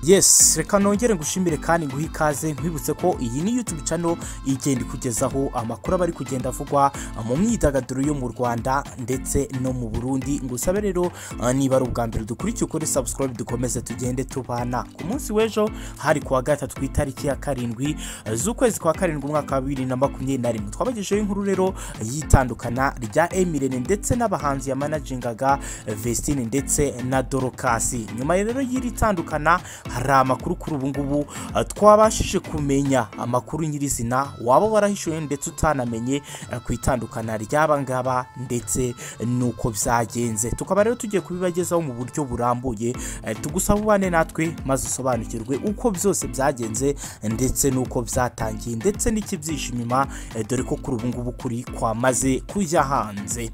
yes reka nongere ngushimire kandi nguhe ikaze nkwibutse ko iyi ni YouTube channel igenda ikugezaho amakuru aba ari kugenda avugwa mu myidagaduro yo mu Rwanda ndetse no mu Burundi ngusabe rero uh, niba ari ubwa mbere dukurikiye ukore subscribe dukomeze tugende tubana ku munsi w'ejo hari kuwa gatatu ku itariki ya karindwi uh, z'ukwezi kwa karindwi umwaka wa bibiri na makumyabiri na rimwe twabagejeho inkuru rero y'itandukana rya Emirene ndetse n'abahanzi yamanagingaga Vestine ndetse na Dorokasi nyuma rero y'iri tandukana hari amakuru kuri ubu ngubu uh, twabashije kumenya amakuru nyirizina waba warahishuye ndetse utanamenye uh, ku itandukana ry'aba ngaba ndetse n'uko byagenze tukaba rero tugiye kubibagezaho mu buryo burambuye uh, tugusaba ubane natwe maze usobanukirwe uko byose byagenze ndetse n'uko byatangiye ndetse n'ikibyishe inyuma uh, dore ko kuri ubu ngubu kuri kwamaze kujya hanze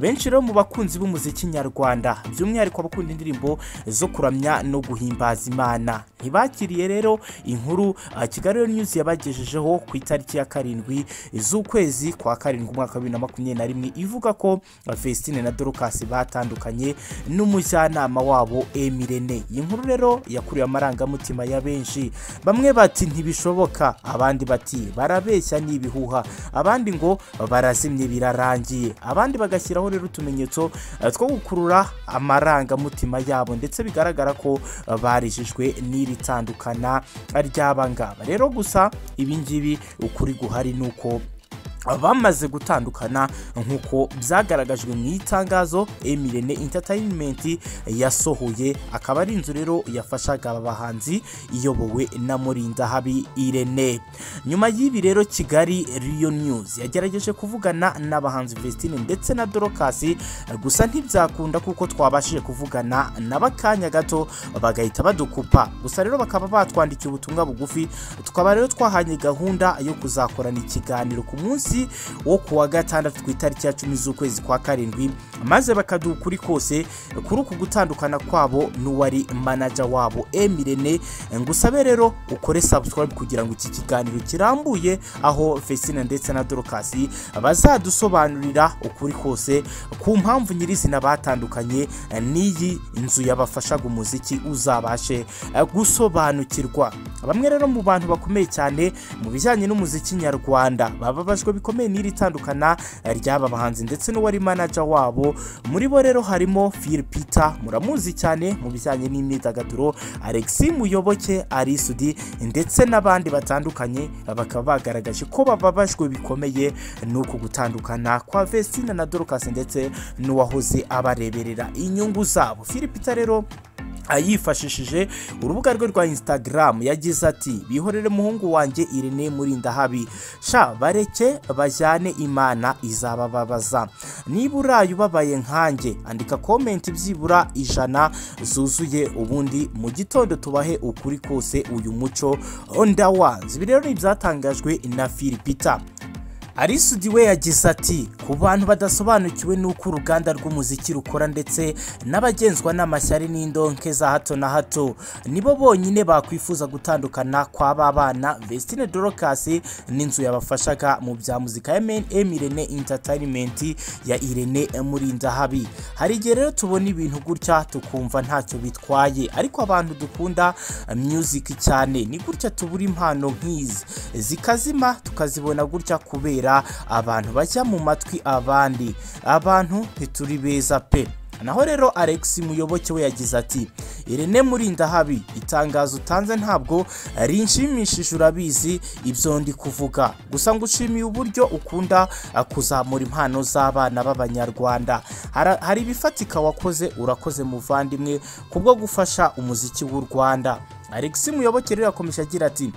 benshi rero mu bakunzi b'umuziki nyarwanda by'umwihariko abakunda indirimbo zo kuramya no guhimbaza imana ntibakiriye rero inkuru ah, kigali rero news yabagejejeho ku itariki ya karindwi z'ukwezi kwa karindwi umwaka wa bibiri na makumyabiri na rimwe ivuga ko ah, Vestine na Dorcas batandukanye n'umujyanama wabo Emirene iyi nkuru rero yakuriye amarangamutima ya benshi bamwe bati ntibishoboka abandi bati barabeshya ni ibihuha abandi ngo barazimye birarangiye abandi bagashyiraho rero utumenyetso eh, two gukurura amarangamutima yabo ndetse bigaragara ko eh, barijijwe n'iri tandukana ry'aba ngaba rero gusa ibi ngibi ukuri guhari ni uko bamaze gutandukana nk'uko byagaragajwe mu itangazo Emirene Entertainment yasohoye akaba ari inzu rero yafashaga aba bahanzi iyobowe na Murinda Habi Irene nyuma y'ibi rero Kigali Rio News yagerageje kuvugana n'abahanzi Vestine ndetse na Dorcas gusa ntibyakunda kuko twabashije kuvugana n'abakanya gato bagahita badukupa gusa rero bakaba batwandikiye ubutumwa bugufi tukaba rero twahanye gahunda yo kuzakorana ikiganiro ku munsi munsi wo ku wa gatandatu ku itariki ya cumi z'ukwezi kwa karindwi maze bakaduha ukuri kose kuri uku gutandukana kwabo n'uwari manaja wabo emirene ngusabe rero ukore subscribe kugira ngo iki kiganiro kirambuye aho fesina ndetse na dorokasi bazadusobanurira ukuri kose ku mpamvu nyirizina batandukanye n'iyi nzu yabafashaga umuziki uzabashe gusobanukirwa bamwe rero mu bantu bakomeye cyane mu bijyanye n'umuziki nyarwanda bababajwe bikomeye n'iri tandukana ry'aba bahanzi ndetse n'uwari manaja wabo muri bo rero harimo Phil Peter muramuzi cyane mu bijyanye n'imyidagaduro Alexi Muyoboke Arisudi ndetse n'abandi batandukanye bakaba bagaragaje ko bababajwe bikomeye n'uko gutandukana kwa Vestina na Dorcas ndetse n'uwahoze abareberera inyungu zabo Phil Peter rero yifashishije urubuga rwe rwa instagram yagize ati bihorere muhungu wanjye irene murindahabi sha bareke bajyane imana izabababaza niba uraye ubabaye nkanjye andika komenti byibura ijana zuzuye ubundi mu gitondo tubahe ukuri kose uyu muco ndawanzi ibi rero ni ibyatangajwe na filipita arisudi we yagize ati ku bantu badasobanukiwe n'uko uruganda rw'umuziki rukora ndetse n'abagenzwa n'amashyari n'indonke za hato na hato nibo bonyine bakwifuza gutandukana kw'aba bana Vestine Dorcas n'inzu yabafashaga mu bya muzika ya Emirene Entertainment ya Irene Murindahabi hari igihe rero tubona ibintu gutya tukumva ntacyo bitwaye ariko abantu dukunda music cyane ni gutya tubura impano nk'izi zikazima tukazibona gutya kubera abantu bajya mu matwi abandi abantu ntituri beza pe naho rero Alex muyoboke we yagize ati irene murindahabi itangazo utanze ntabwo rinshimishije urabizi ibyo ndi kuvuga gusa ngo ushimiye uburyo ukunda kuzamura impano z'abana b'abanyarwanda hari ibifatika wakoze urakoze muvandimwe kubwo gufasha umuziki w'u rwanda Alex Muyoboke rero yakomeje agira ati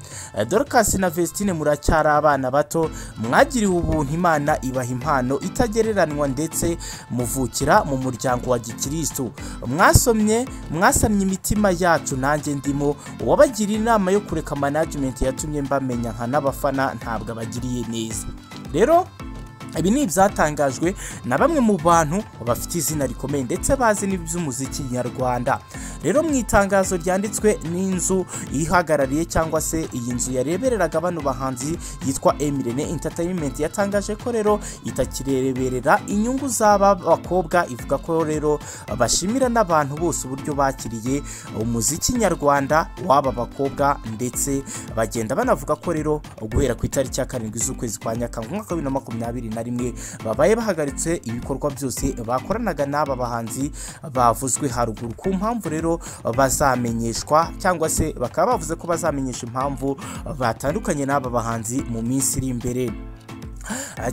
Dorcas na Vestine muracyari abana bato mwagiriwe ubuntu Imana ibaha impano itagereranwa ndetse muvukira mu muryango wa Gikristo mwasomye mwasamye imitima yacu nanjye ndimo wabagira inama yo kureka management yatumye mbamenya nka n'abafana ntabwo abagiriye neza rero ibi ni ibyatangajwe na bamwe mu bantu bafite izina rikomeye ndetse bazi n'iby'umuziki nyarwanda rero mu itangazo ryanditswe n'inzu ihagarariye cyangwa se iyi nzu yarebereraga bano bahanzi yitwa emirene entertainment yatangaje ko rero itakireberera inyungu z'aba bakobwa ivuga ko rero bashimira n'abantu bose uburyo bakiriye umuziki nyarwanda w'aba bakobwa ndetse bagenda banavuga ko rero guhera ku itariki ya karindwi z'ukwezi kwa nyakanga umwaka wa bibiri na makumyabiri na rimwe babaye bahagaritse ibikorwa byose bakoranaga n'aba bahanzi bavuzwe haruguru ku mpamvu rero bazamenyeshwa cyangwa se bakaba bavuze ko bazamenyesha impamvu batandukanye n'aba bahanzi mu minsi iri imbere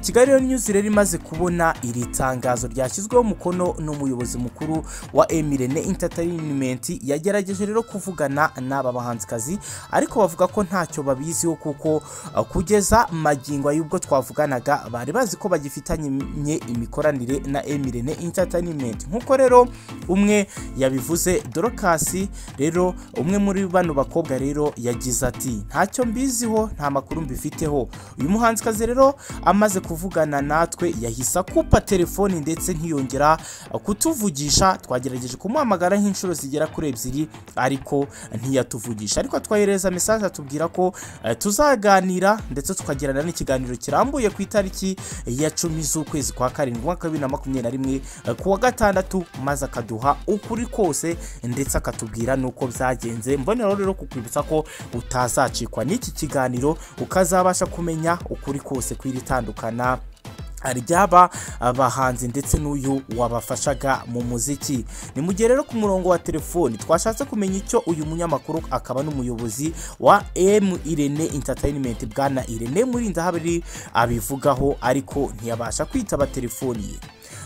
kigali rero news rero imaze kubona iri tangazo ryashyizweho umukono n'umuyobozi mukuru wa emirene entertainment yagerageje rero kuvugana n'aba bahanzikazi ariko bavuga ko ntacyo babiziho kuko uh, kugeza magingo y'ubwo twavuganaga bari bazi ko bagifitanye imikoranire na emirene entertainment nk'uko rero umwe yabivuze dorokasi rero umwe muri bano bakobwa rero yagize ati ntacyo mbiziho nta makuru mbifiteho uyu muhanzikazi rero amaze kuvugana natwe yahise akupa telefoni ndetse ntiyongera kutuvugisha twagerageje kumuhamagara nk'inshuro zigera kuri ebyiri ariko ntiyatuvugisha ariko twohereza mesaje atubwira ko eh, tuzaganira ndetse tukagirana n'ikiganiro kirambuye ku itariki ya cumi z'ukwezi kwa karindwi umwaka wa bibiri na makumyabiri na rimwe eh, ku wa gatandatu maze akaduha ukuri kose ndetse akatubwira n'uko byagenze mboneraho rero kukwibutsa ko utazacikwa n'iki kiganiro ukazabasha kumenya ukuri kose kw'iri itandukana ryaba abahanzi ndetse n'uyu wabafashaga mu muziki ni mu gihe rero ku murongo wa telefoni twashatse kumenya icyo uyu munyamakuru akaba n'umuyobozi wa m irene entertainment bwana irene murindahabiri abivugaho ariko ntiyabasha kwitaba telefoni ye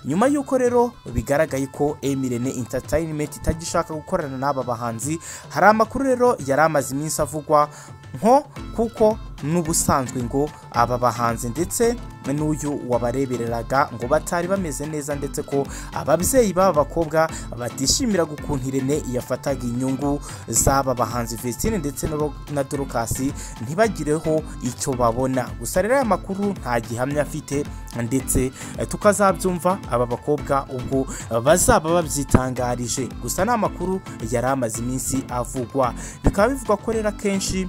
nyuma y'uko rero bigaragaye ko emirene entertainment itagishaka gukorana n'aba bahanzi hari amakuru rero yari amaze iminsi avugwa nko kuko n'ubusanzwe ngo aba bahanzi ndetse n'uyu wabarebereraga ngo batari bameze neza ndetse ko ababyeyi b'aba bakobwa batishimira ukuntu irene yafataga inyungu z'aba bahanzi Vestine ndetse na dorokasi ntibagireho icyo babona gusa rero aya makuru nta gihamya afite ndetse tukazabyumva aba bakobwa ubwo bazaba babyitangarije gusa ni amakuru yari amaze iminsi avugwa bikaba bivugwa ko rero akenshi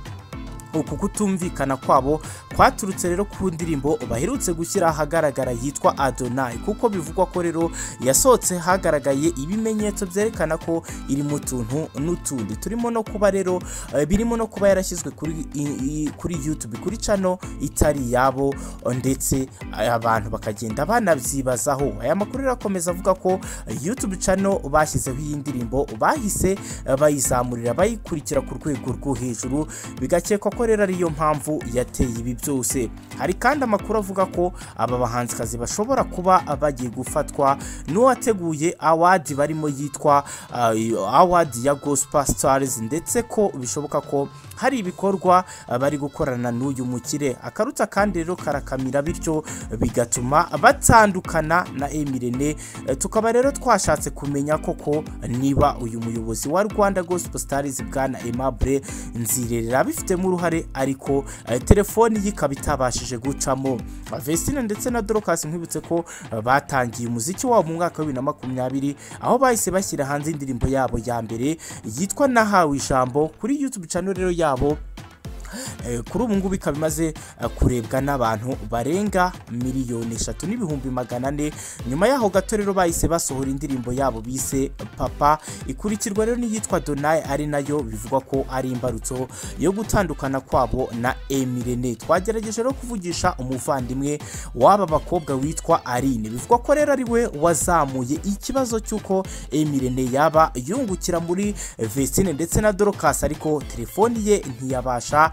uku kutumvikana kwabo kwaturutse rero ku ndirimbo baherutse gushyira ahagaragara yitwa adonai kuko bivugwa ko rero yasohotse hagaragaye ibimenyetso byerekana ko iri mu tuntu n'utundi turimo no kuba rero birimo no kuba yarashyizwe kuri kuri youtube kuri cano itari yabo ndetse abantu bakagenda banabyibazaho aya makuru akomeza avuga ko youtube cano bashyizeho iyi ndirimbo bahise bayizamurira bayikurikira ku rwego rwo hejuru bigakekwa ko rero ariyo mpamvu yateye ibi byose hari kandi amakuru avuga ko aba bahanzikazi bashobora kuba bagiye gufatwa n'uwateguye awadi barimo yitwa awadi ya gospel stars ndetse ko bishoboka ko hari ibikorwa bari gukorana n'uyu mukire akaruta kandi rero karakamira bityo bigatuma batandukana na emirene tukaba rero twashatse kumenya koko niba uyu muyobozi wa rwanda gospel stars bwana emabure nzirerera abifitemo uruhare ariko telefoni ye ikaba itabashije gucamo Vestine ndetse na dorokasi nkwibutse ko batangiye umuziki wabo mu mwaka wa bibiri na makumyabiri aho bahise bashyira hanze indirimbo yabo ya mbere yitwa nahawe ijambo kuri youtube channel rero yabo kuri ubu ngubu ikaba imaze kurebwa n'abantu barenga miliyoni eshatu n'ibihumbi magana ane nyuma yaho gato rero bahise basohora indirimbo yabo bise papa ikurikirwa rero n'iyitwa donayi ari nayo bivugwa ko ari imbarutso yo gutandukana kwabo na emirene twagerageje rero kuvugisha umuvandimwe w'aba bakobwa witwa arine bivugwa ko rero ari we wazamuye ikibazo cy'uko emirene yaba yungukira muri vesine ndetse na dorokasi ariko telefoni ye ntiyabasha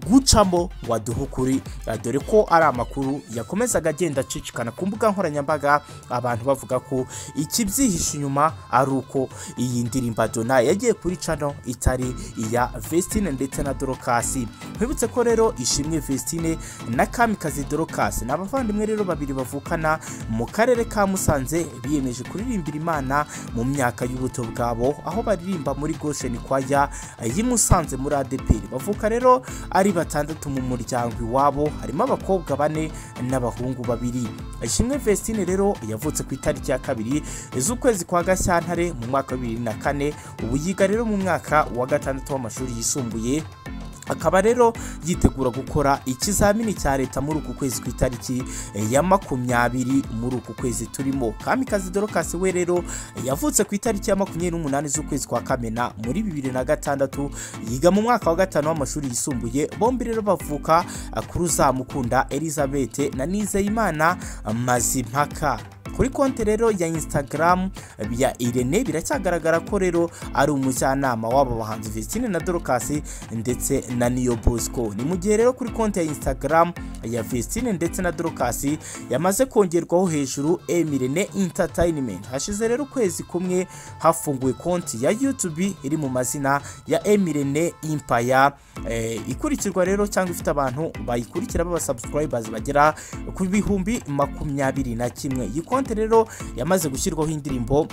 gucamo waduha ukuri dore ko ari amakuru yakomezaga agenda acicikana ku mbuga nkoranyambaga abantu bavuga ko ikibyihishe inyuma ari uko iyi ndirimbo dona yagiye kuri cano itari iya Vestine ndetse na dorokasi twibutse ko rero ishimwe Vestine na kamikazi dorokasi ni abavandimwe rero babiri bavukana mu karere ka musanze biyemeje kuririmbira imana mu myaka y'ubuto bwabo aho baririmba muri gosheni kwaya y'i musanze muri adeperi bavuka rero ari batandatu mu muryango iwabo harimo abakobwa bane n'abahungu babiri ishimwe Vestine rero yavutse ku itariki ya kabiri z'ukwezi kwa Gashyantare mu mwaka wa bibiri na kane ubu yiga rero mu mwaka wa gatandatu w'amashuri yisumbuye akaba rero yitegura gukora ikizamini cya leta muri uku kwezi ku itariki ya makumyabiri muri uku kwezi turimo kamikazi dorokasi we rero yavutse ku itariki ya makumyabiri n'umunani z'ukwezi kwa kamena muri bibiri na gatandatu yiga mu mwaka wa gatanu w'amashuri yisumbuye bombi rero bavuka kuri uzamukunda elizabeth na nizeyimana mazimpaka kuri konti rero ya instagram ya irene biracyagaragara ko rero ari umujyanama w'aba bahanzi vestine na dorokasi ndetse na niyo bosco ni mu gihe rero kuri konti ya instagram ya vestine ndetse na dorokasi yamaze kongerwaho hejuru emirene entertainment hashize rero ukwezi kumwe hafunguwe konti ya youtube iri mu mazina ya emirene impaya eh, ikurikirwa rero cyangwa ifite abantu bayikurikira b'abasubscribers bagera ku bihumbi makumyabiri na kimwe iyi konti rero yamaze gushyirwaho indirimbo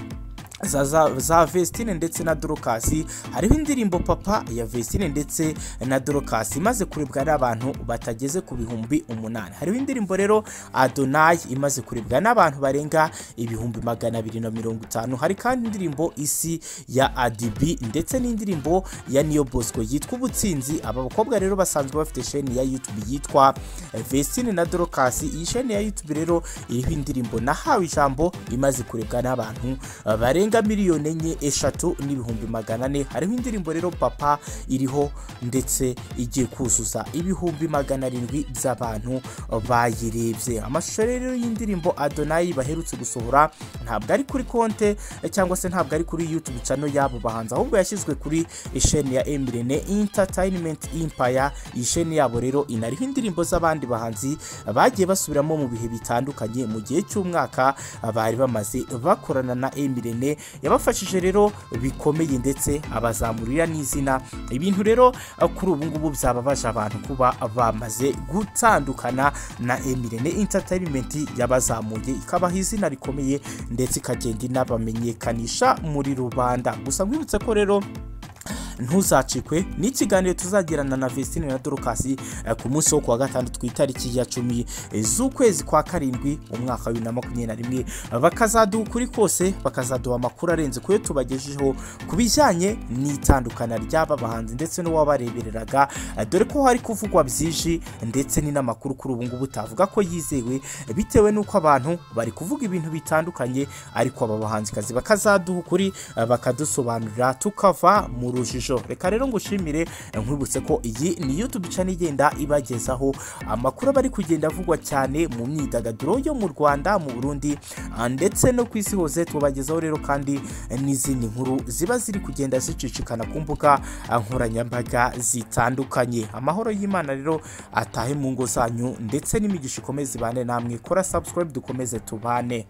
za, za, za Vestine ndetse na Dorokasi hariho indirimbo papa ya Vestine ndetse na Dorokasi imaze kurebwa n'abantu batageze ku bihumbi umunani hariho indirimbo rero Adonai imaze kurebwa n'abantu barenga ibihumbi magana abiri na mirongo itanu hari kandi indirimbo isi ya Adibi ndetse n'indirimbo ya Niyo Bosco yitwa ubutsinzi aba bakobwa rero basanzwe bafite sheni ya YouTube yitwa eh, Vestine na Dorokasi iyi sheni ya YouTube rero iriho indirimbo nahawe ijambo imaze kurebwa n'abantu eh, barenga zirenga miliyoni enye eshatu n'ibihumbi magana ane hariho indirimbo rero papa iriho ndetse igiye kuzuza ibihumbi magana arindwi by'abantu bayirebye amashusho rero y'indirimbo adonayi baherutse gusohora ntabwo ari kuri konte cyangwa se ntabwo ari kuri youtube channel yabo bahanzi ahubwo yashyizwe kuri isheni ya emirene entertainment empire iyi sheni yabo rero inariho indirimbo z'abandi bahanzi bagiye basubiramo mu bihe bitandukanye mu gihe cy'umwaka bari bamaze bakorana na emirene yabafashije rero bikomeye ndetse abazamurira n'izina ibintu rero kuri ubu ngubu byababaje abantu kuba bamaze gutandukana na emirene entertainment yabazamuye ikabaha izina rikomeye ndetse ikagenda inabamenyekanisha muri rubanda gusa nkwibutse ko rero ntuzacikwe n'ikiganiro tuzagirana na Vestine na Dorokasi eh, ku munsi wo kuwa gatandatu ku itariki ya cumi eh, z'ukwezi kwa karindwi umwaka wa bibiri na makumyabiri na rimwe Eh, bakazaduha ukuri kose bakazaduha amakuru arenze kuyo tubagejejeho ku bijyanye n'itandukana ry'aba bahanzi ndetse n'uwabarebereraga eh, dore ko hari kuvugwa byinshi ndetse ni n'amakuru kuri ubu ngubu utavuga ko yizewe eh, bitewe n'uko abantu bari kuvuga ibintu bitandukanye ariko aba bahanzikazi bakazaduha ukuri eh, bakadusobanurira tukava mu rujijo ishusho reka rero ngushimire nkwibutse ko iyi ni youtube channel igenda ibagezaho amakuru aba ari kugenda avugwa cyane mu myidagaduro yo mu rwanda mu burundi ah, ndetse no ku isi hose tubagezaho rero kandi eh, n'izindi nkuru ziba ziri kugenda zicicikana ku mbuga ah, nkoranyambaga zitandukanye amahoro y'imana rero atahe mu ngo zanyu ndetse n'imigisha ikomeze ibane namwe kora subscribe dukomeze tubane